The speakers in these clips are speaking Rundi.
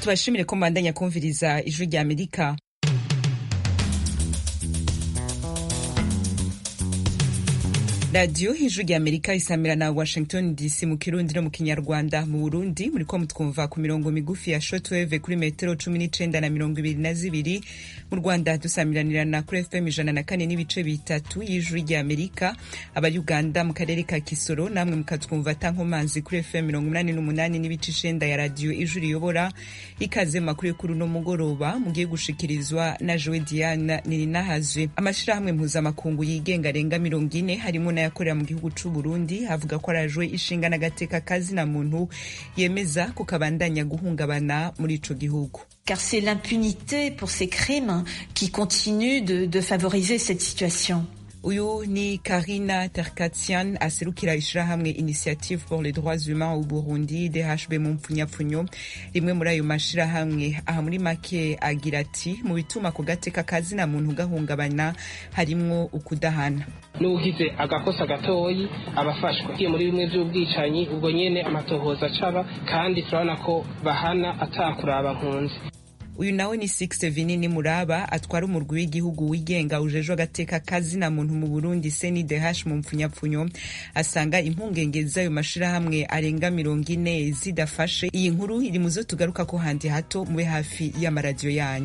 tubashimire ko mbandanya kumviriza ijwi rya amerika radiyo ijwi rya amerika isamira na washington dc mu kirundi no mu kinyarwanda mu burundi muriko mutwumva ku mirongo migufi ya shotweve kuri metero cumi n'icenda na mirongo ibiri na zibiri mu rwanda dusamiranirana kuri fm ijana na kane n'ibice bitatu y'ijwi rya amerika aba uganda mu karere ka kisoro namwe mukatwumva tankomanzi kuri fm mirongo umunani n'umunani n'ibice icenda ya radiyo ijwi riyobora ikaze mu makuru y'ukuri no mugoroba mugiye gushikirizwa na jowe diana nirinahazwe amashirahamwe mpuzamakungu yigenga arenga mirongo ine harimo n'ayakorera mu gihugu c'u Burundi avuga ko arajwe ishinga n'agateka kazina muntu yemeza ko kabandanya guhungabana muri ico gihugu car c'est l'impunité pour ces crimes qui continue de, de favoriser cette situation. uyu ni karina terkatsian aserukira ishirahamwe initiative pour les droits humains au burundi dhb mu mpfunyapfunyo rimwe muri ayo mashirahamwe aha muri make agira ati mu bituma ako gateka kazina muntu gahungabana harimwo ukudahana n'ugize agakosa gatoyi abafashwa kiye muri bimwe by'ubwicanyi ubwo nyene amatohoza acaba kandi turabona ko bahana atakuraba nkunzi uyu nawe ni six vinini muraba atwara umurwi w'igihugu wigenga ujejwe agateka kazina muntu mu burundi cndh mu mpfunyapfunyo asanga impungenge z'ayo mashirahamwe arenga mirongo ine zidafashe iyi nkuru iri mu zo tugaruka ko handi hato mube hafi y'amaradiyo yanyu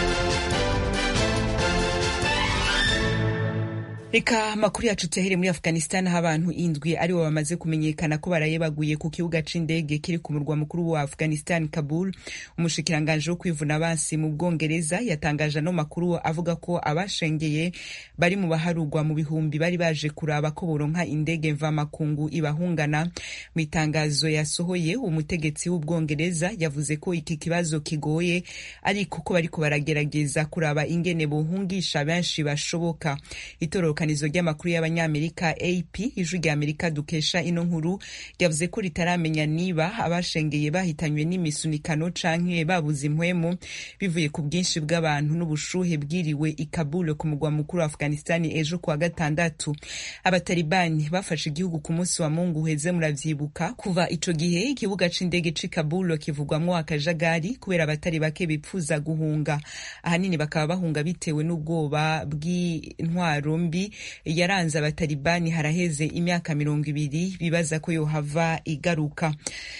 reka amakuru yacu tuyahere muri afghanistan aho abantu indwi aribo bamaze kumenyekana ko barayebaguye ku kibuga c'indege kiri ku murwa mukuru wa afghanistan kabul umushikiranganje wo kwivuna abansi mu bwongereza yatangaje ano makuru avuga ko abashengeye bari mu baharugwa mu bihumbi bari baje kuraba ko boronka indege mvamakungu ibahungana mu itangazo yasohoye umutegetsi w'ubwongereza yavuze ko iki kibazo kigoye ariko ko bariko baragerageza kuraba ingene bohungisha benshi bashoboka itoroka itandukanirizo ry'amakuru y'abanyamerika ap ijwi rya amerika dukesha ino nkuru ryavuze ko ritaramenya niba abashengeye bahitanywe n'imisunikano canke babuze impwemu bivuye ku bwinshi bw'abantu n'ubushuhe bwiriwe i kabul ku mugwa mukuru wa afghanistan ejo kuwa gatandatu abatalibani bafashe igihugu ku munsi wa mungu uheze muravyibuka kuva ico gihe ikibuga c'indege c'i kabul kivugwamwo akajagari kubera abatari bake bipfuza guhunga ahanini bakaba bahunga bitewe n'ubwoba bw'intwaro mbi yaranze abatalibani haraheze imyaka mirongo ibiri bibaza ko yohava igaruka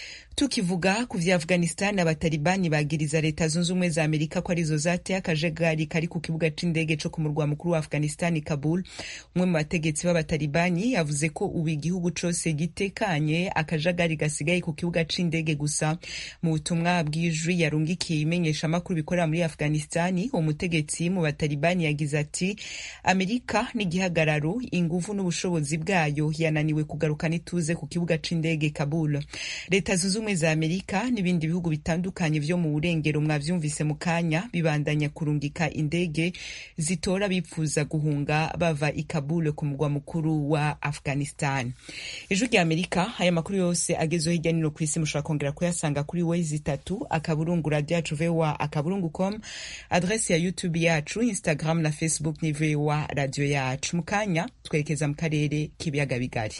tukivuga ku vya afghanistan abatalibani bagiriza leta zunze ubumwe za amerika ko arizo zateye akajagari kari ku kibuga c'indege co ku murwa mukuru wa afghanistan kabul umwe mu bategetsi b'abatalibani yavuze ko ubu igihugu cose gitekanye akajagari gasigaye ku kibuga c'indege gusa mu butumwa bw'ijwi yarungikiye imenyesha amakuru bikorera muri afghanistan umutegetsi mu batalibani yagize ati amerika n'igihagararo inguvu n'ubushobozi bwayo yananiwe kugarukana ituze ku kibuga c'indege kabul leta zunze ubumwe za amerika n'ibindi bihugu bitandukanye vyo mu burengero mwavyumvise mu kanya bibandanya kurungika indege zitora bipfuza guhunga bava i kabul ku mugwa mukuru wa afghanistan ijwi rya amerika aya makuru yose agezweho hirya nino ku isi mushobora kongera kuyasanga kuri wezi itatu akaburungu radio yacu voa akaburungu com adrese ya youtube yacu instagram na facebook ni voa radio yacu mu kanya twerekeza mu karere k'ibiyaga bigari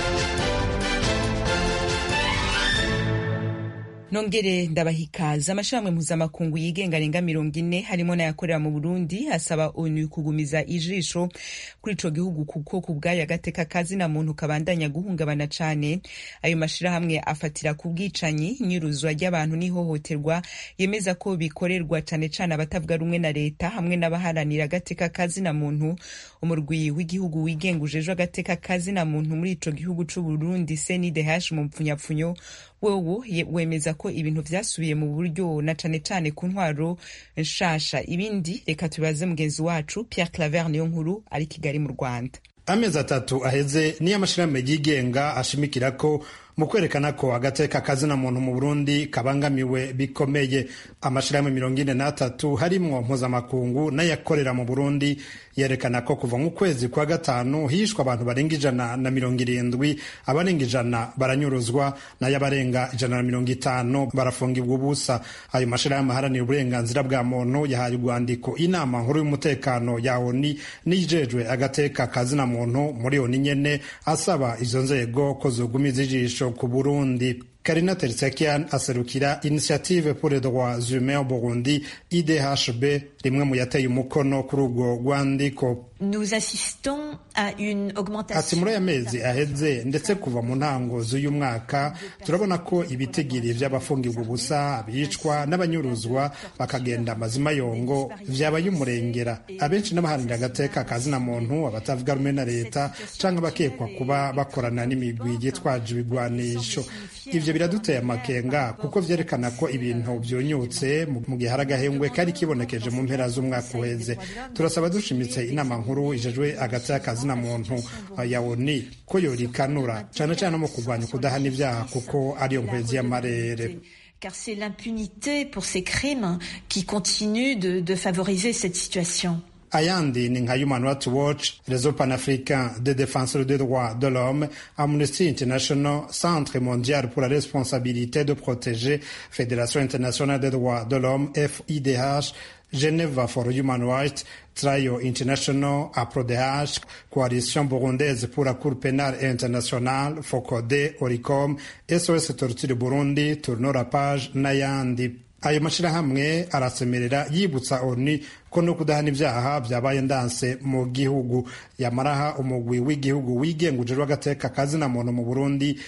nongere ndabahikaza amashirahamwe mpuzamakungu yigenga arenga mirongo ine harimo n'ayakorera mu burundi asaba onu kugumiza ijisho kuri ico gihugu kuko ku bwayo agateka kazina muntu kabandanya guhungabana cane ayo mashirahamwe afatira ku bwicanyi nyiruzwa ry'abantu n'ihohoterwa yemeza ko bikorerwa cane cane abatavuga rumwe na leta hamwe n'abaharanira agateka kazina muntu umurwi w'igihugu wigenga ujejwe agateka kazina muntu muri ico gihugu c'uburundi cndh mu mpfunyapfunyo wewo wemeza ko ibintu vyasubiye mu buryo na cane cane ku ntwaro nshasha ibindi reka tubaze mugenzi wacu Pierre Claver niyo nkuru ari Kigali mu Rwanda amezi atatu aheze niyo amashirahamwe yigenga ashimikira ko mu kwerekana ko agateka kazina muntu mu Burundi kabangamiwe bikomeye amashirahamwe mirongo ine n'atatu harimwo mpuzamakungu n'ayakorera mu Burundi yerekana ko kuva mu kwezi kwa gatanu hishwa abantu barenga ijana na mirongo irindwi abarenga ijana baranyuruzwa nayo abarenga ijana na mirongo itanu barafungirwa ubusa ayo mashirahamwe aharanira uburenganzira bwa muntu yahaye urwandiko inama nkuru y'umutekano ya oni nijejwe agateka kazina muntu muri oni nyene asaba izo nzego ko zogumiza ijisho ku Burundi karina tertsakian aserukira initiative pour les droits humains au burundi idhb rimwe mu yateye umukono kuri urwo rwandiko Nous assistons à une augmentation. ati muri aya mezi aheze ndetse kuva mu ntango z'uyu mwaka turabona ko ibitigiri by'abafungirwa ubusa abicwa n'abanyuruzwa bakagenda amazima yongo vyabaye umurengera abenshi n'abaharanira agateka kazina muntu abatavuga rumwe na leta canke abakekwa kuba bakorana n'imigwi yitwaje ibigwanisho ivyo biraduteye amakenga kuko vyerekana ko ibintu vyonyutse mu gihe hari agahengwe kari kibonekeje mu mpera z'umwaka uheze turasaba dushimitse inama nkuru ijejwe hagati y'akazina muntu ya oni ko yorikanura cane cane no mu kurwanya ukudahana ivyaha kuko ariyo nkwezi y'amarere Car c'est l'impunité pour ces crimes qui continue de, de favoriser cette situation. ayandi ni nka human rights watch réseau panafricain de défenseurs des droits de l'homme amnesty international centre mondial pour la responsabilité de protéger fédération internationale des droits de l'homme fidh geneva for human rights Trial International, APRODH, Coalition burundaise pour la Cour pénale internationale, FOCODE, ORICOM, SOS Torture Burundi, Tourno la page n'ayandi. ayo mashirahamwe arasemerera yibutsa oni ko no kudahana ivyaha vyabaye ndanse mu gihugu yamaraha umugwi w'igihugu wigenga ujejwe agateka kazina muntu mu burundi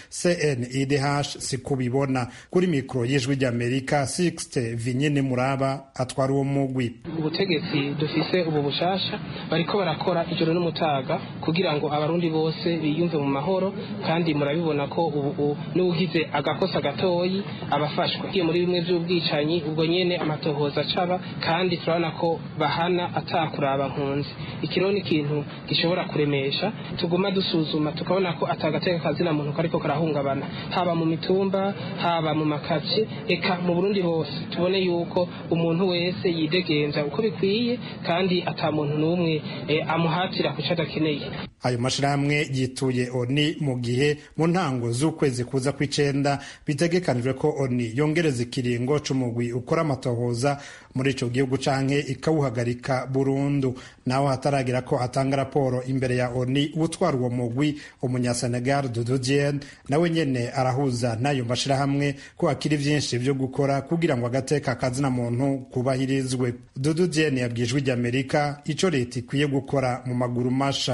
cnidh si kubibona kuri mikoro y'ijwi ry'amerika sixte vinyine muraba atwara uwo mugwi ubutegetsi dufise ubu bushasha bariko barakora ijoro n'umutaga kugira ngo abarundi bose biyumve mu mahoro kandi murabibona ko ubu n'ugize agakosa gatoyi abafashwa igiye muri bimwe vy'ubwicanyi ubwo nyene amatohoza acaba kandi turabona ko bahana atakuraba nkunzi ikiro ni ikintu gishobora kuremesha tuguma dusuzuma tukabona ko atagateka kazina muntu kariko karahungabana haba mu mitumba haba mu makaci eka mu burundi hose tubone yuko umuntu wese yidegenza uko bikwiye kandi ata muntu n'umwe eh, amuhatira kuco adakeneye ayo mashirahamwe yituye oni mu gihe mu ntango z'ukwezi kuza kw'icenda bitegekanijwe ko oni yongereza ikiringo c'umugwi ukora amatohoza muri ico gihugu canke ikawuhagarika burundu naho hataragira ko atanga raporo imbere ya oni utwara uwo mugwi umunyasenegal dudu dien nawe nyene arahuza n'ayo mashirahamwe ko hakiri vyinshi vyo gukora kugira ngo agateka kazina muntu kubahirizwe dudu dien yabwiye ijwi ry'amerika ico leta ikwiye gukora mu maguru masha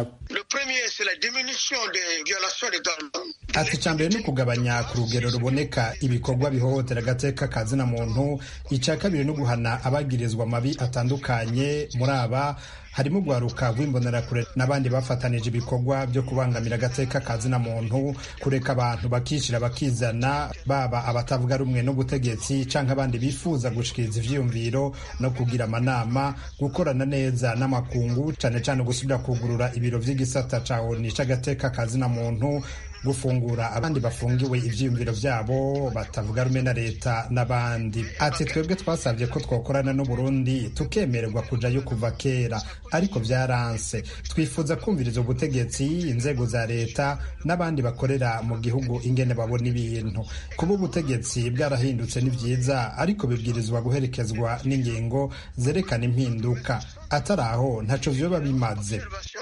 ati icya mbere ni ukugabanya ku rugero ruboneka ibikorwa bihohotera agateka kazina muntu icya kabiri ni uguhana abagirizwa amabi atandukanye muri aba harimo guharuka rw'imbonerakure n'abandi bafatanije ibikorwa byo kubangamira agateka kazina muntu kureka abantu bakishyira bakizana baba abatavuga rumwe n'ubutegetsi cyangwa abandi bifuza gushikiriza ivyiyumviro no kugira amanama gukorana neza n'amakungu cyane cyane gusubira kugurura ibiro vy'igisata ca oni c'agateka kazina muntu gufungura abandi bafungiwe ivyiyumviro vyabo batavuga rumwe na leta n'abandi ati twebwe twasabye ko twokorana n'uburundi tukemererwa kujayo kuva kera ariko vyaranse twifuza kumviriza ubutegetsi inzego za leta n'abandi bakorera mu gihugu ingene babona ibintu kuba ubutegetsi bwarahindutse ni vyiza ariko bibwirizwa guherekezwa n'ingingo zerekana impinduka atari aho ntaco vyoba bimaze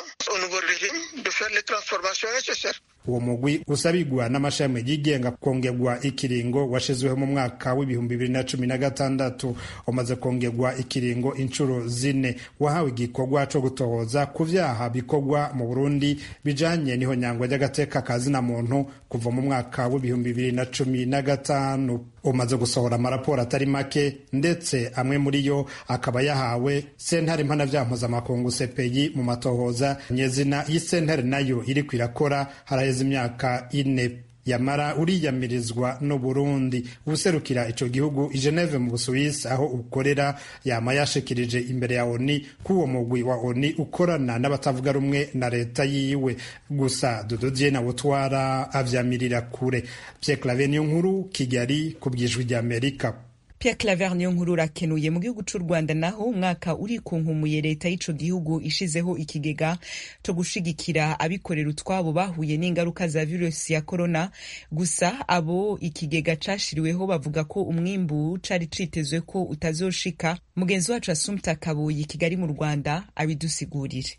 uwo mugwi usabigwa n'amashami yigenga kongerwa ikiringo washizweho mu mwaka w'ibihumbi bibiri na cumi na gatandatu umaze kongerwa ikiringo inshuro zine wahawe igikorwa co gutohoza ku vyaha bikorwa mu burundi bijanye n'ihonyangwa ry'agateka kazina muntu kuva mu mwaka w'ibihumbi bibiri na cumi na gatanu umaze gusohora amaraporo atari make ndetse amwe muri yo akaba yahawe sentare mpanavyaha mpuzamakungu sepeyi mu matohoza nyezina y'isentare nayo iriko irakora haraheze imyaka ine yamara uriyamirizwa no Burundi ubuserukira ico gihugu i Geneve mu Busuwisi aho ukorera yama yashikirije imbere ya ONI ko uwo mugwi wa ONI ukorana n'abatavuga rumwe na leta yiwe gusa Dodo Dieu utwara avyamirira kure Pierre Claver niyo nkuru Kigali ku bwijwi rya Amerika Pierre Claver niyo nkuru urakenuye mu gihugu c'u Rwanda naho umwaka uri kunkumuye leta y'ico gihugu ishizeho ikigega co gushigikira abikorera utwabo bahuye n'ingaruka za virusi ya corona gusa abo ikigega cashiriweho bavuga ko umwimbu cari citezwe ko utazoshika mugenzi wacu Assumpta Kabuyi Kigali mu Rwanda abidusigurire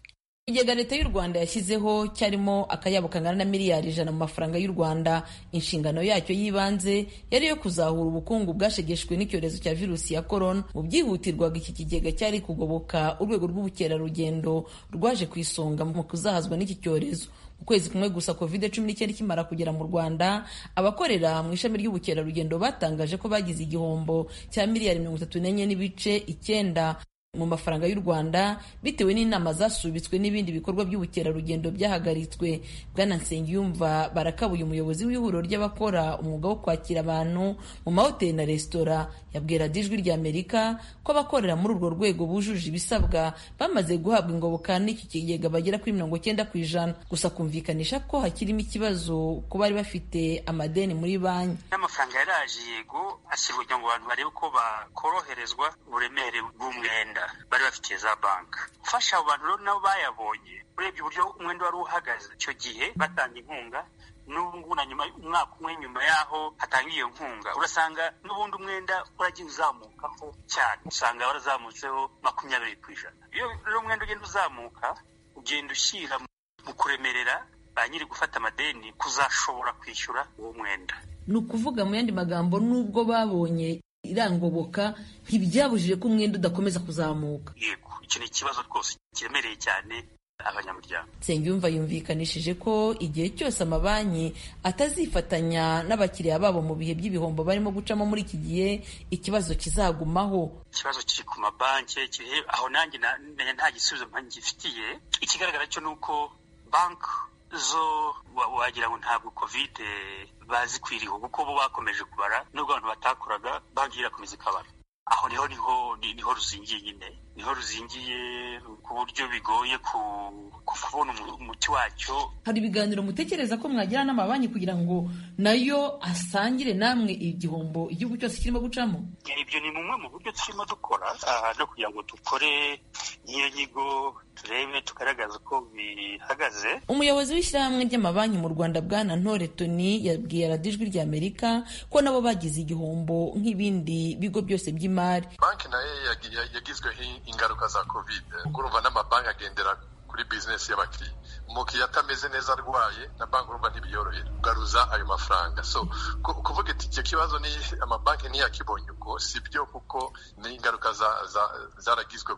ikigega leta y'u rwanda yashyizeho cyarimo akayabo kangana na miliyari ijana mu mafaranga y'u rwanda inshingano yacyo y'ibanze yari iyo kuzahura ubukungu bwashegeshwe n'icyorezo cya virusi ya korona mu byihutirwaga iki kigega cyari kugoboka urwego rw'ubukerarugendo rwaje ku isonga mu kuzahazwa n'iki cyorezo mu kwezi kumwe gusa covid cumi n'icyenda ikimara kugera mu rwanda abakorera mu ishami ry'ubukerarugendo batangaje ko bagize igihombo cya miliyari mirongo itatu n'enye n'ibice icyenda mu mafaranga y'u rwanda bitewe n'inama zasubitswe n'ibindi bikorwa by'ubukerarugendo byahagaritswe bwana nsengiyumva barakabuye umuyobozi w'ihuriro ry'abakora umwuga wo kwakira abantu mu mahoteli na resitora yabwira ijwi ry'amerika ko abakorera muri urwo rwego bujuje ibisabwa bamaze guhabwa ingoboka n'iki kigega bagera kuri mirongo cyenda ku ijana gusa kumvikanisha ko hakirimo ikibazo ko bari bafite amadeni muri banki n'amafaranga yaraje yego ashyirwa kugira ngo abantu barebe ko bakoroherezwa uburemere bw'umwenda bari bafitiye za banki ufasha abo bantu rero nabo bayabonye urebye uburyo umwenda wari uhagaze icyo gihe batanga inkunga n'ubu ngubu na nyuma umwaka umwe nyuma y'aho hatanga iyo nkunga urasanga n'ubundi umwenda uragiye uzamukaho cyane usanga warazamutseho makumyabiri ku ijana iyo rero umwenda ugenda uzamuka ugenda ushyira mu kuremerera ba nyiri gufata amadeni kuzashobora kwishyura uwo mwenda ni ukuvuga mu yandi magambo n'ubwo babonye irangoboka ntibyabujije ko umwenda udakomeza kuzamuka yego icyo ni ikibazo rwose kiremereye cyane abanyamuryango nsengiyumva yumvikanishije ko igihe cyose amabanki atazifatanya n'abakiriya babo mu bihe by'ibihombo barimo gucamo muri iki gihe ikibazo kizagumaho ikibazo kiri ku mabanki aho nanjye nta gisubizo ngifitiye ikigaragara cyo ni uko banki zo wagira ngo ntabwo kovide bazi kwiriho kuko bo bakomeje kubara nubwo abantu batakoraga banki irakomeza ikabara aho niho niho niho ruzingiye nyine niho ruzingiye ku buryo bigoye kubona umuti wacyo hari ibiganiro mutekereza ko mwagira n'amabanki kugira ngo nayo asangire namwe igihombo igihugu cyose kirimo gucamo ibyo ni bumwe mu buryo turimo dukora no kugira ngo dukore n'iyo nyigo turebe tugaragaza uko bihagaze umuyobozi w'ishyirahamwe ry'amabanki mu rwanda bwana ntore toni yabwiye radijwi ry'amerika ko nabo bagize igihombo nk'ibindi bigo byose by'imari banki nayo yagizweho ingaruka za kovide urumva n'amabanki agendera kuri bizinesi y'abakiriya umukiriya atameze neza arwaye na banki urumva ntibiyorohera kugaruza ayo mafaranga so kuvuga ati icyo kibazo ni amabanki ntiyakibonye uko si byo kuko ni ingaruka zaragizwe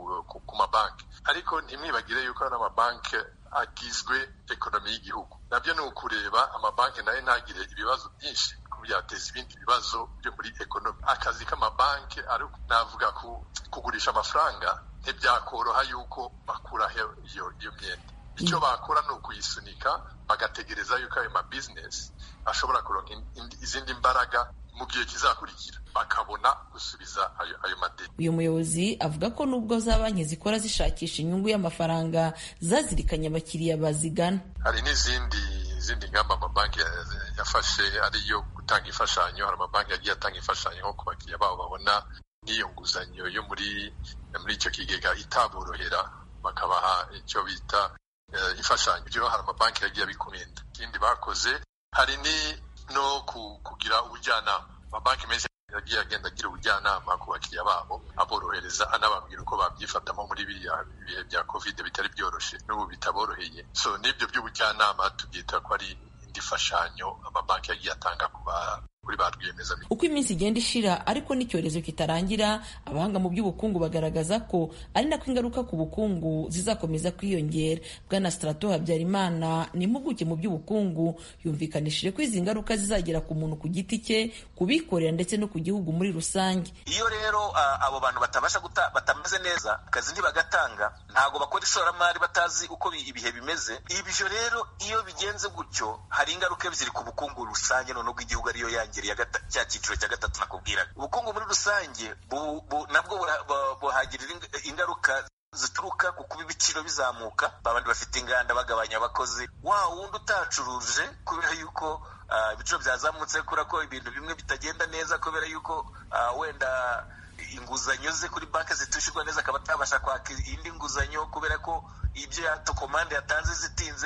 ku mabanki ariko ntimwibagire yuko n'amabanki agizwe ekonomi y'igihugu nabyo ni ukureba amabanki nayo ntagire ibibazo byinshi byateza ibindi bibazo byo muri ekonomi akazi k'amabanki ari navuga kugurisha amafaranga ntibyakoroha yuko bakuraho iyo iyo myenda icyo bakora ni ukuyisunika bagategereza yuko ayo mabizinesi ashobora kuronka izindi mbaraga mu gihe kizakurikira bakabona gusubiza ayo, ayo madeni uyu muyobozi avuga ko nubwo za banki zikora zishakisha inyungu y'amafaranga zazirikanye abakiriya bazigana hari n'izindi izindi ngamba amabanki yafashe ariyo gutanga imfashanyo hari amabanki yagiye atanga imfashanyo nko ku bakiriya babo babona n'iyo nguzanyo yo muri muri icyo kigega itaborohera bakabaha icyo bita imfashanyo byo hari amabanki yagiye abikumenda ikindi bakoze hari ni no kugira ubujyanama amabanki menshi yagiye agenda agira ubujyanama ku bakiriya babo aborohereza anababwira uko babyifatamo muri biriya bihe bya covid bitari byoroshye n'ubu bitaboroheye so n'ibyo by'ubujyanama tubyita ko ari indi fashanyo amabanki yagiye atanga ku kuri ba rwiyemezamirimo uko iminsi igenda ishira ariko n'icyorezo kitarangira abahanga mu by'ubukungu bagaragaza ko ari nako ingaruka ku bukungu zizakomeza kwiyongera bwana strato habyarimana ni impuguke mu by'ubukungu yumvikanishije ko izi ngaruka zizagera ku muntu ku giti cye kubikorera ndetse no ku gihugu muri rusange iyo rero uh, abo bantu batabasha guta batameze neza akazi ntibagatanga ntabwo bakora ishoramari batazi uko ibihe bimeze ibyo rero iyo bigenze gutyo hari ingaruka ziri ku bukungu rusange none bw'igihugu ariyo yanjye cya cyiciro cya gatatu nakubwiraga ubukungu muri rusange nabwo buhagirira ingaruka zituruka ku kuba ibiciro bizamuka babandi bafite inganda bagabanya abakozi wa wundi utacuruje kubera yuko ibiciro byazamutse kubera ko ibintu bimwe bitagenda neza kubera yuko wenda inguzanyo ze kuri banki zitishyurwa neza akaba atabasha kwaka indi nguzanyo kubera ko ibyo komande yatanze zitinze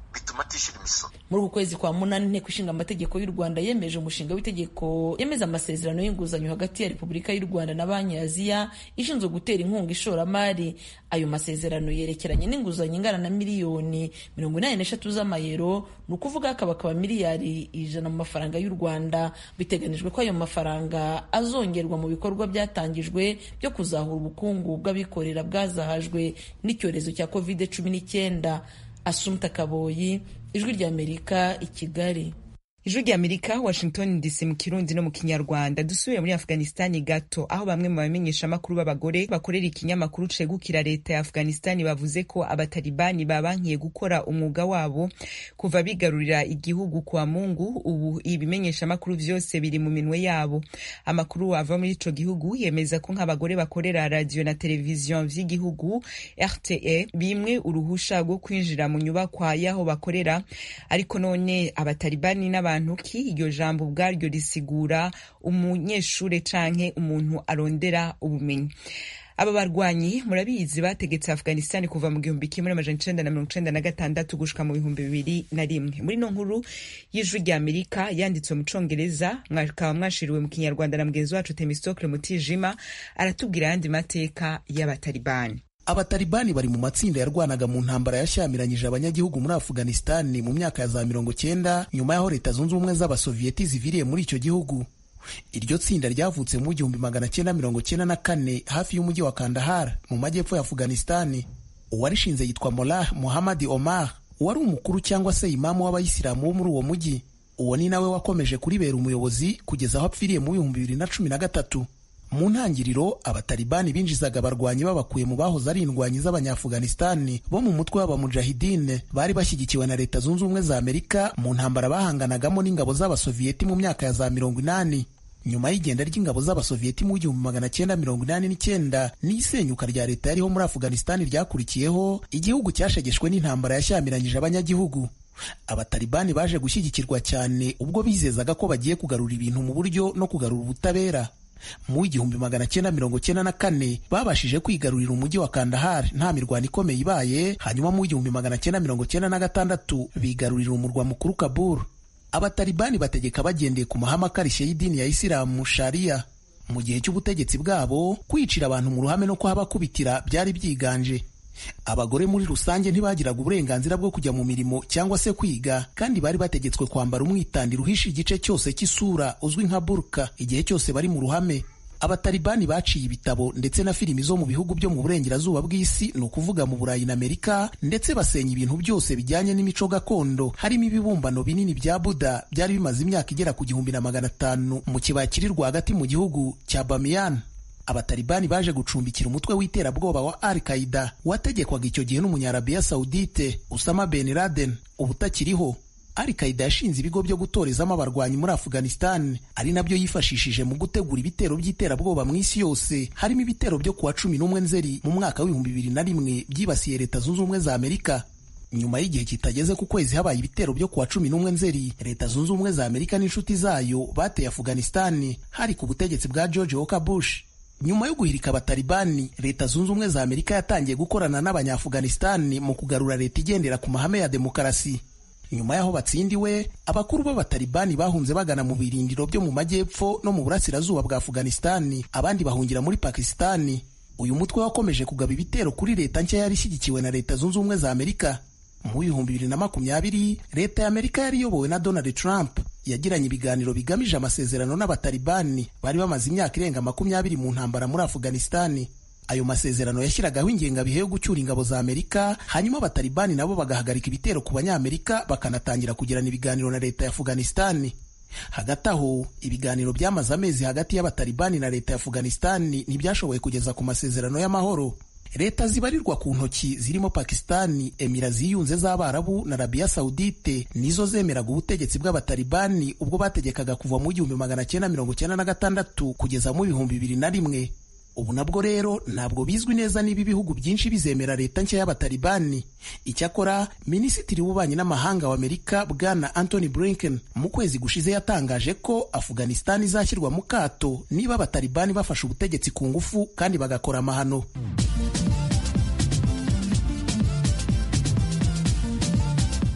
bituma atishyura imisoro muri uku kwezi kwa munani inteko ishinga amategeko y'u rwanda yemeje umushinga w'itegeko yemeza amasezerano y'inguzanyo hagati ya repubulika y'u rwanda na banki ya aziya ishinzwe gutera inkunga ishoramari ayo masezerano yerekeranye n'inguzanyo ingana na miliyoni mirongo inani n'eshatu z'amayero ni ukuvuga akaba akaba miliyari ijana mu mafaranga y'u rwanda biteganijwe ko ayo mafaranga azongerwa mu bikorwa byatangijwe byo kuzahura ubukungu bw'abikorera bwazahajwe n'icyorezo cya covid cumi n'icyenda asumta kaboyi ijwi ry'amerika i kigali ijwi ry'amerika washington dc mu kirundi no mu kinyarwanda dusubiye muri afghanistani gato aho bamwe mu bamenyeshamakuru b'abagore bakorera ikinyamakuru cegukira leta ya afghanistani bavuze ko abatalibani babankiye gukora umwuga wabo kuva bigarurira igihugu kwa mungu ubu ibimenyeshamakuru vyose biri mu minwe yabo amakuru ava muri ico gihugu yemeza ko nk'abagore bakorera radio na televiziyo vy'igihugu rte bimwe uruhusha rwo kwinjira mu nyubakwa y'aho bakorera ariko none abatalibani n'aba abantu ki iryo jambo ubwaryo risigura umunyeshure canke umuntu arondera ubumenyi aba barwanyi murabizi bategetse afghanistan kuva mu gihumbi kimwe n'amajana icenda na mirongo icenda na gatandatu gushika mu bihumbi bibiri na rimwe muri no nkuru y'ijwi rya amerika yanditswe mu congereza mwakaba mwashiriwe mu kinyarwanda na mugenzi wacu temistokle mutijima aratubwira ayandi mateka y'abatalibani abatalibani bari mu matsinda yarwanaga mu ntambara yashyamiranyije abanyagihugu muri afuganistani mu myaka ya za mirongo cyenda nyuma y'aho leta zunze ubumwe z'abasoviyeti ziviriye muri icyo gihugu iryo tsinda ryavutse mu gihumbi magana cyenda mirongo cyenda na kane hafi y'umujyi wa kandahar mu majyepfo ya afuganistani uwarishinze yitwa molah muhammad omar uwari umukuru cyangwa se imamu w'abayisilamu wo muri uwo mujyi uwo ni nawe wakomeje kuribera umuyobozi kugeza aho apfiriye mu bihumbi bibiri na cumi na gatatu mu ntangiriro abatalibani binjizaga abarwanyi babakuye mu bahoze ari indwanyi z'abanyafuganistani bo mu mutwe w'abamujahidine bari bashyigikiwe na leta zunze ubumwe za amerika mu ntambara bahanganagamo n'ingabo z'abasoviyeti mu myaka ya za mirongo inani nyuma y'igenda ry'ingabo z'abasoviyeti mu gihumbi magana cyenda mirongo inani n'icyenda n'isenyuka rya leta yariho muri afuganistani ryakurikiyeho igihugu cyashegeshwe n'intambara yashyamiranyije abanyagihugu abatalibani baje gushyigikirwa cyane ubwo bizezaga ko bagiye kugarura ibintu mu buryo no kugarura ubutabera mu igihumbi magana cyenda mirongo cyenda na kane babashije kwigarurira umujyi wa kandahar nta mirwano ikomeye ibaye hanyuma mu igihumbi magana cyenda mirongo cyenda na gatandatu bigarurira umurwa mukuru kabul abatalibani bategeka bagendeye ku mahame akarishye y'idini ya isilamu shariya mu gihe cy'ubutegetsi bwabo kwicira abantu mu ruhame no kuhabakubitira byari byiganje abagore muri rusange ntibagiraga uburenganzira bwo kujya mu mirimo cyangwa se kwiga kandi bari bategetswe kwambara umwitandiro uhisha igice cyose cy'isura uzwi nka burka igihe cyose bari mu ruhame abatalibani baciye ibitabo ndetse na filimi zo mu bihugu byo mu burengerazuba bw'isi ni ukuvuga mu burayi na amerika ndetse basenya ibintu byose bijyanye n'imico gakondo harimo ibibumbano binini bya buda byari bimaze imyaka igera ku gihumbi na magana atanu mu kibaya kiri rwagati mu gihugu cya bamiyan abatalibani baje gucumbikira umutwe w'iterabwoba wa al qaida wategekwaga icyo gihe n'umunyarabiya saudite usama ben laden ubu utakiriho al qaida yashinze ibigo byo gutorezamo abarwanyi muri afghanistan ari nabyo yifashishije mu gutegura ibitero by'iterabwoba mu isi yose harimo ibitero byo kuwa cumi n'umwe nzeri mu mwaka w'ibihumbi bibiri na rimwe byibasiye leta zunze ubumwe za amerika nyuma y'igihe kitageze ku kwezi habaye ibitero byo kuwa cumi n'umwe nzeri leta zunze ubumwe za amerika n'inshuti zayo bateye afghanistan hari ku butegetsi bwa george walker bush nyuma yo guhirika abatalibani leta zunze ubumwe za amerika yatangiye gukorana n'abanyafuganistani mu kugarura leta igendera ku mahame ya demokarasi nyuma y'aho batsindiwe abakuru b'abatalibani bahunze bagana mu birindiro byo mu majyepfo no mu burasirazuba bwa afuganistani abandi bahungira muri pakisitani uyu mutwe wakomeje kugaba ibitero kuri leta nshya yari ishyigikiwe na leta zunze ubumwe za amerika mu bihumbi bibiri na makumyabiri leta ya amerika yari iyobowe na donald trump yagiranye ibiganiro bigamije amasezerano n'abatalibani bari bamaze imyaka irenga makumyabiri mu ntambara muri afuganistani ayo masezerano yashyiragaho ingengabihe yo gucyura ingabo za amerika hanyuma abatalibani nabo bagahagarika ibitero ku banyamerika bakanatangira kugirana ibiganiro na leta ya afuganistani hagati aho ibiganiro byamaze amezi hagati y'abatalibani na leta ya afuganistani ntibyashoboye kugeza ku masezerano y'amahoro leta zibarirwa ku ntoki zirimo pakisitani emira ziyunze z'abarabu na arabiya sawudite nizo zemeraga ubutegetsi bw'abatalibani ubwo bategekaga kuva mu gihumbi magana cyenda mirongo cyenda na gatandatu kugeza mu bihumbi bibiri na rimwe ubu nabwo rero ntabwo bizwi neza niba ibihugu byinshi bizemera leta nshya y'abatalibani icyakora minisitiri w'ububanyi n'amahanga wa amerika bwana anthony blinken mu kwezi gushize yatangaje ko afuganistani izashyirwa mu kato niba abatalibani bafashe ubutegetsi ku ngufu kandi bagakora amahano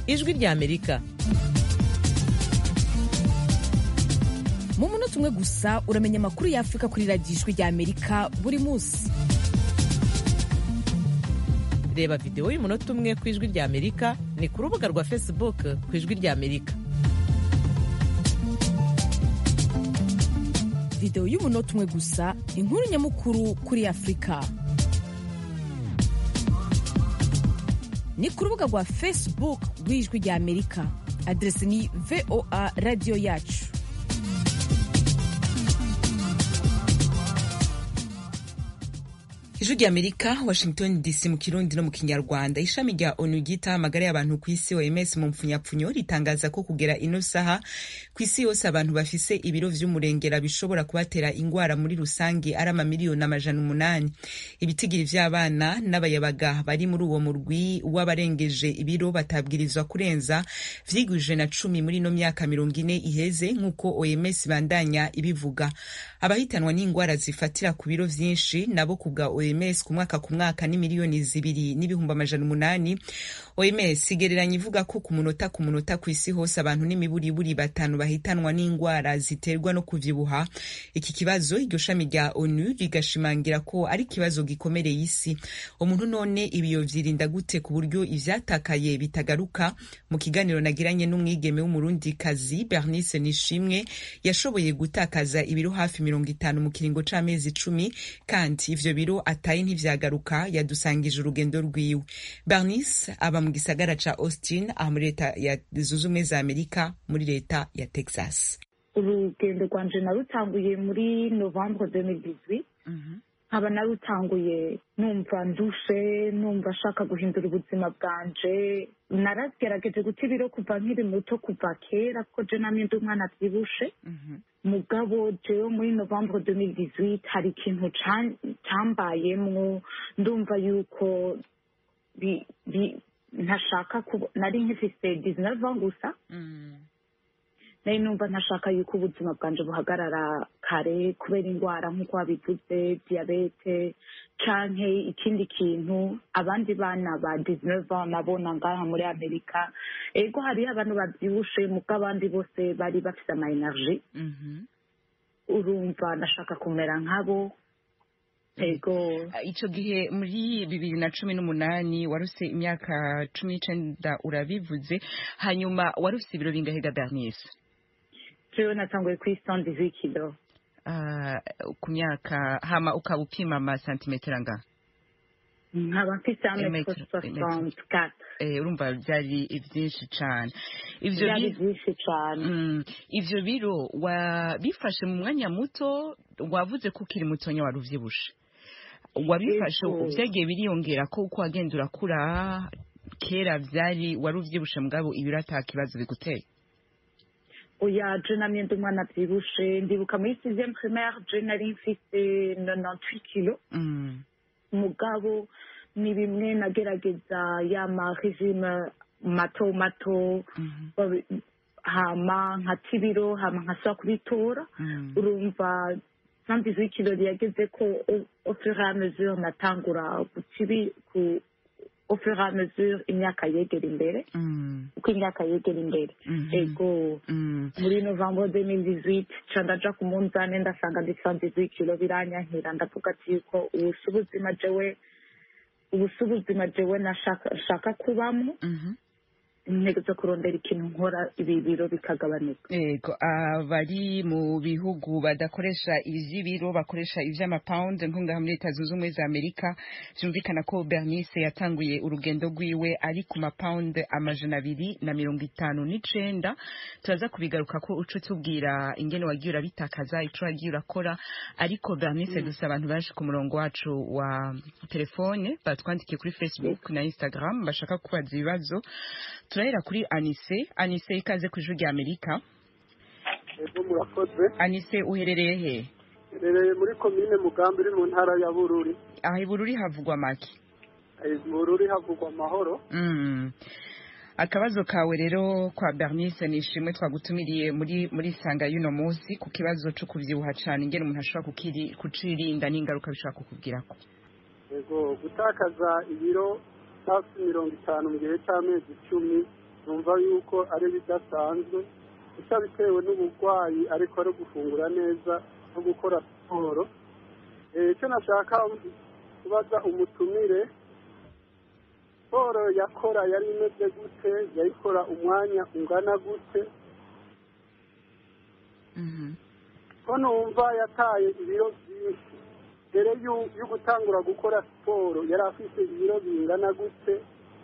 ijwi rya amerika mu munota umwe gusa uramenya amakuru y'afurika kuri radiyo ijwi rya amerika buri munsi reba videwo y'umunota umwe ku ijwi rya amerika ni ku rubuga rwa facebook ku ijwi rya amerika videwo y'umunota umwe gusa inkuru nyamukuru kuri afurika ni ku rubuga rwa facebook rw'ijwi rya amerika aderesi ni voa radiyo yacu ijwi rya amerika washington dc mu kirundi no mu kinyarwanda ishami rya onu ryitaho amagara y'abantu ku isi oms mu mpfunyapfunyo ritangaza ko kugera ino saha ku isi yose abantu bafise ibiro vy'umurengera bishobora kubatera ingwara muri rusange ari amamiliyoni amajana umunani ibitigiri vy'abana n'abayabaga bari muri uwo murwi w'abarengeje ibiro batabwirizwa kurenza vyigwije na cumi muri ino myaka mirongo ine iheze nk'uko oms bandanya ibivuga abahitanwa n'ingwara zifatira ku biro vyinshi nabo kubwa OMS ku mwaka ku mwaka ni miliyoni zibiri n'ibihumbi amajana umunani OMS igereranya ivuga ko ku munota ku munota ku isi hose abantu n'imiburiburi batanu bahitanwa n'ingwara ziterwa no kuvyibuha iki kibazo iryo shami rya ONU rigashimangira ko ari ikibazo gikomereye isi umuntu none ibiyo vyirinda gute ku buryo ivyatakaye bitagaruka mu kiganiro nagiranye n'umwigeme w'umurundikazi Bernice Nishimwe yashoboye gutakaza ibiro hafi mirongo itanu mu kiringo c'amezi icumi kandi ivyo biro ataye ntivyagaruka yadusangije urugendo rwiwe bernice aba mu gisagara ca austin aha muri leta ya zunze ubumwe za amerika muri leta ya texas urugendo rwanje narutanguye muri novembre 2018 nkaba narutanguye numva ndushe numva ashaka guhindura ubuzima bwanje naragerageje guta ibiro kuva nkiri muto kuva kera kuko je namye ndi umwana avyibushe mugabo jewe muri novembre 2018 hari ikintu cambayemwo ndumva yuko ntashaka nari nkifise 19 ans gusa nari numva ntashaka yuko ubuzima bwanje buhagarara kare kubera indwara nk'uko wabivuze diyabete canke ikindi kintu abandi bana ba 19 ans nabona ngaha muri amerika ego hariyo abantu bavyibushe muko abandi bose bari bafise ama energie urumva ndashaka kumera nkabo ego ico gihe muri bibiri na cumi n'umunani waruse imyaka cumi n'icenda urabivuze hanyuma waruse ibiro bingahe ga bernice jewe natanguye kuri cent dix kilo uh, ku myaka hama ukaba upima ama santimetero angahe nkaba mfise ametero soixante quatre urumva vyari vyinshi cane ivyo vyari vyinshi cane mm, ivyo biro wabifashe mu mwanya muto wavuze ko ukiri mutonya wari uvyibushe wabifashe vyagiye biriyongera ko uko wagenda urakura kera vyari wari uvyibushe mugabo ibiro ata kibazo biguteye oya je namye ndi umwana avyibushe ndibuka muri sixième primaire je nari mfise 98 kilo mugabo ni bimwe nagerageza yama regime mato mato hama nkata ibiro hama nkasubira kubitora urumva cent dix kilo yageze ko au fur et à mesure natangura guta au fur et à mesure imyaka yegera imbere uko imyaka yegera imbere ego muri novembre 2018 ca ndaja ku munzane ndasanga ndi 118 kilo biranyankira ndavuga ati yuko ubu si ubuzima jewe ubu si ubuzima jewe nashaka kubamo intego zo kurondera ikintu nkora ibi biro bikagabanuka yego abari mu bihugu badakoresha ivy'ibiro bakoresha ivy'amapawundi nko ngaha muri leta zunze ubumwe za amerika vyumvikana ko bernice yatanguye urugendo rwiwe ari ku mapawundi amajana abiri na mirongo itanu n'icenda turaza kubigaruka ko uco tubwira ingene wagiye urabitakaza ico wagiye urakora ariko bernice mm. dusa abantu baje ku murongo wacu wa telefone batwandikiye kuri facebook mm. na instagram bashaka kubaza ibibazo turahera kuri anise anise ikaze ku ijwi rya amerika ego murakoze anise uherereye he herereye muri komine mugambi uri mu ntara ya bururi aha i bururi havugwa make bururi havugwa amahoro akabazo kawe rero kwa bernice ni ishimwe twagutumiriye muri muri sanga y'uno munsi ku kibazo cyo kuvyibuha cane ingene umuntu ashobora kucirinda n'ingaruka bishobora kukubwirako ego gutakaza ibiro hafi mirongo itanu mu gihe cy'amezi icumi numva yuko ari bidasanzwe gusa bitewe n'uburwayi ariko ari gufungura neza no gukora siporo icyo nashaka kubaza umutumire siporo yakora yari imeze gute yayikora umwanya ungana gute ko numva yataye ibiro byinshi mbere yo gutangura gukora siporo yari afite ibiro bingana gute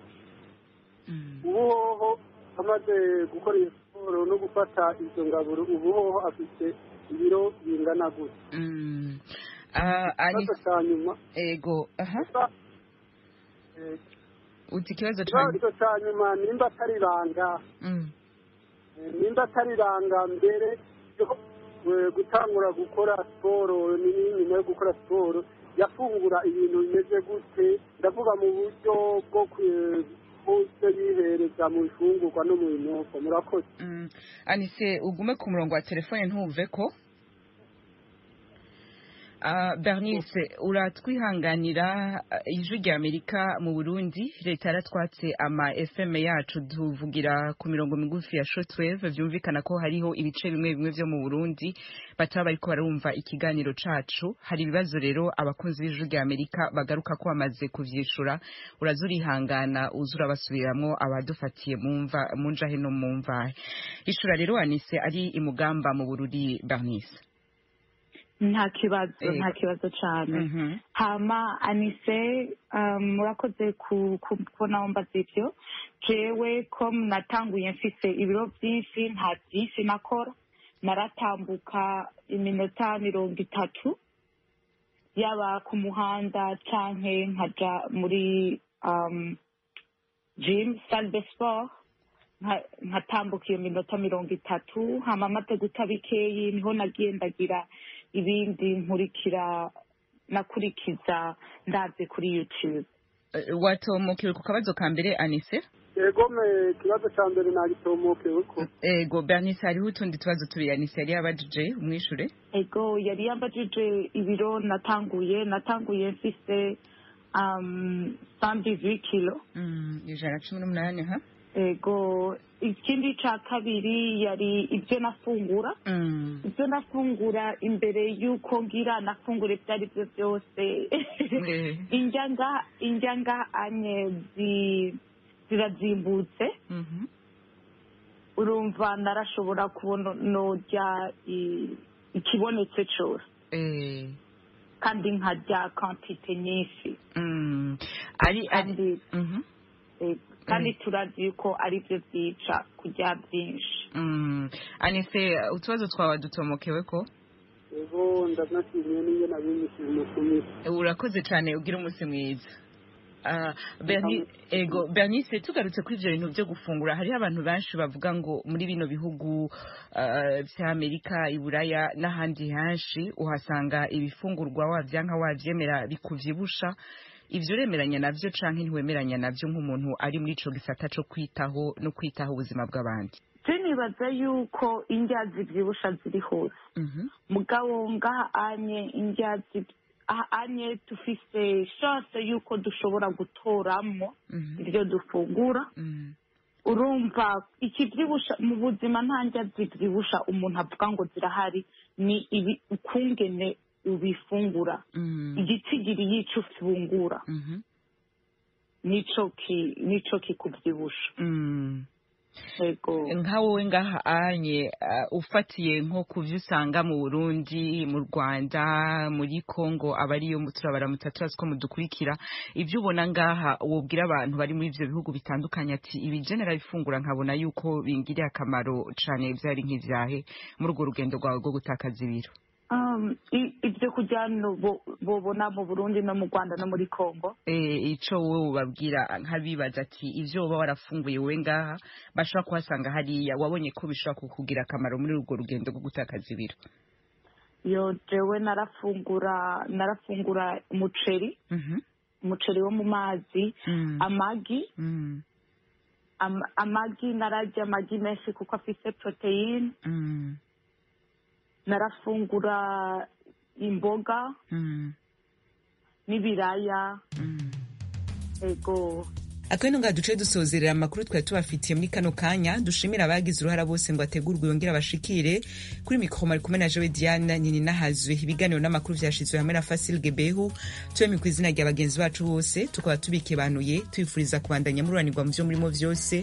ubu hoho amaze gukora iyo siporo no gufata izo ngaburo ubu hoho afite ibiro bingana gute ikibazo cya nyuma ego aha uti ikibazo ikibazo cya nyuma nimba atari ibanga nimba atari ibanga mbere yo gutangura gukora siporo nyuma yo gukora siporo yafungura ibintu bimeze gute ndavuga mu buryo bwo bwose yihereza mu bifungurwa no mu binyobwa murakoze anise ugume ku murongo wa telefone ntuve ko bernice uratwihanganira ijwi rya amerika mu burundi leta yaratwatse ama fm yacu tuvugira ku mirongo migufi ya shotwave byumvikana ko hariho ibice bimwe bimwe byo mu burundi bataba bariko barumva ikiganiro cacu hari ibibazo rero abakunzi b'ijwi rya amerika bagaruka ko bamaze kuvyishura uraza urihangana uza urabasubiramwo abadufatiye mumva munjahe no mumvahe ishura rero anise ari imugamba mu bururi bernice nta kibazo nta kibazo cyane hama anise murakoze kubona wumbaza ibyo jewe ko natanguye mfise ibiro byinshi nta byinshi nakora naratambuka iminota mirongo itatu yaba ku muhanda canke nkaja muri gym salle de sport nkatambuka iyo minota mirongo itatu hama amaze guta bikeyi niho nagiye ndagira ibindi nkurikira nakurikiza ndaze kuri youtube watomokewe ku kabazo ka mbere anise ego me ikibazo cya mbere nagitomokewe ko ego bernice hariho utundi tubazo tubiri anise yari yabajije umwishure ego yari yabajije ibiro natanguye natanguye mfise um, sandivi kilo ijana na cumi n'umunani ha ego ikindi cya kabiri yari ibyo nafungura ibyo nafungura imbere y'uko ngira nafungura ibyo ari byo byose indya nga anye zirazimbutse urumva narashobora kubona nojya ikibonetse cyose kandi nkarya kantite nyinshi kandi turazi yuko ari byo byica kurya byinshi anise utubazo twawe dutomokewe ko ego ndanashimiye n'iyo nabimishije umutumire urakoze cyane ugira umunsi mwiza ego bernice tugarutse kuri ibyo bintu byo gufungura hariho abantu benshi bavuga ngo muri bino bihugu by'amerika iburaya n'ahandi henshi uhasanga ibifungurwa wabyanka wabyemera bikubyibusha ibyo uremeranya nabyo cyangwa ntiwemeranya nabyo nk'umuntu ari muri icyo gisata cyo kwitaho no kwitaho ubuzima bw'abandi nibaza yuko indya zibyibusha ziri hose mugabo ngaha anye indya anye dufise shose yuko dushobora gutoramo ibyo dufungura urumva ikibyibusha mu buzima nta ndya zibyibusha umuntu avuga ngo zirahari ni ibi ukungene ubifungura igitsigiri y'icyo ufungura nico kikubyibusha nka wowe ngaha anye ufatiye nko ku byo usanga mu burundi mu rwanda muri congo aba ariyo turabaramutsa turazi ko mudukurikira ibyo ubona ngaha wubwira abantu bari muri ibyo bihugu bitandukanye ati ibi genera bifungura nkabona yuko bingiriye akamaro cyane byari nk'ibyahe muri urwo rugendo rwawe rwo gutakaza ibiro ibyo kurya bobona mu burundi no mu rwanda no muri congo icyo wowe ubabwira nk'abibaza ati ibyo uba warafunguye wowe ngaha bashobora kuhasanga hariya wabonye ko bishobora kukugira akamaro muri urwo rugendo rwo gutakaza ibiro yo jewe narafungura narafungura umuceri umuceri wo mu mazi amagi amagi nararya amagi menshi kuko afite poroteyine narafungura imboga n'ibiraya ego akabino nga duce dusozerera amakuru twari tubafitiye muri kano kanya dushimira abagize uruhara bose ngo ategurwe yongere abashikire kuri mikoro mari kumwe na jowe diana nini nahazwe ibiganiro n'amakuru vyashizwe hamwe na fasil gebehu twemi ku izina rya bagenzi bacu bose tukaba tubikebanuye twifuriza kubandanya mururanirwa mu vyo murimo vyose